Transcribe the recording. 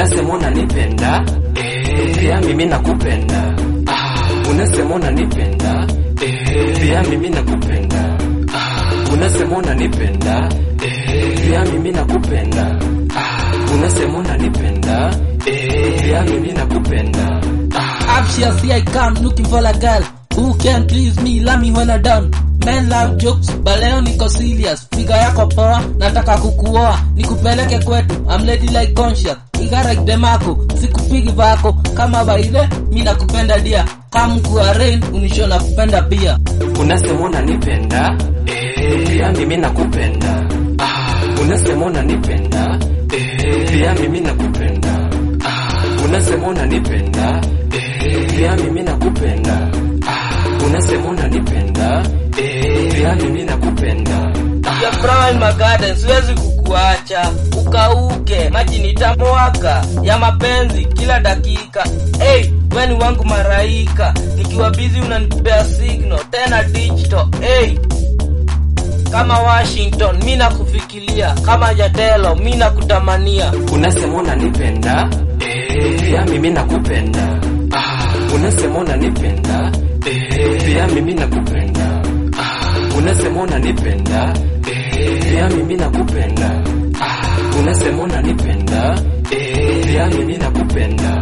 unasema unanipenda eh, pia mimi nakupenda ah, unasema unanipenda eh, pia mimi nakupenda ah, unasema unanipenda eh, pia mimi nakupenda ah, unasema unanipenda eh, pia mimi nakupenda ah, Up here, see I come looking for a girl who can please me, love me when I done. Men love jokes, but leo niko serious. Figa yako poa, nataka kukuoa, nikupeleke kwetu. I'm lady like conscious, igara demako, sikupigi vako kama baile, mi nakupenda dia. Kama kuwa rain, unisho nakupenda pia. unasema unanipenda eh, pia mimi nakupenda ah, unasema unanipenda eh, pia mimi nakupenda ah, unasema unanipenda eh, pia mimi nakupenda ah, unasema unanipenda eh, pia mimi nakupenda Ya brown my garden, siwezi kukuacha ukauke, maji nitamwaka ya mapenzi kila dakika. Hey, we ni wangu maraika, nikiwa busy unanipea signal tena digital. Hey, kama Washington mi nakufikiria, kama Jatelo mi nakutamania. unasema unanipenda eh, pia mimi nakupenda ah, unasema unanipenda eh, pia mimi nakupenda ah, unasema unanipenda eh, pia mimi nakupenda ah, unasema unanipenda eh, pia mimi nakupenda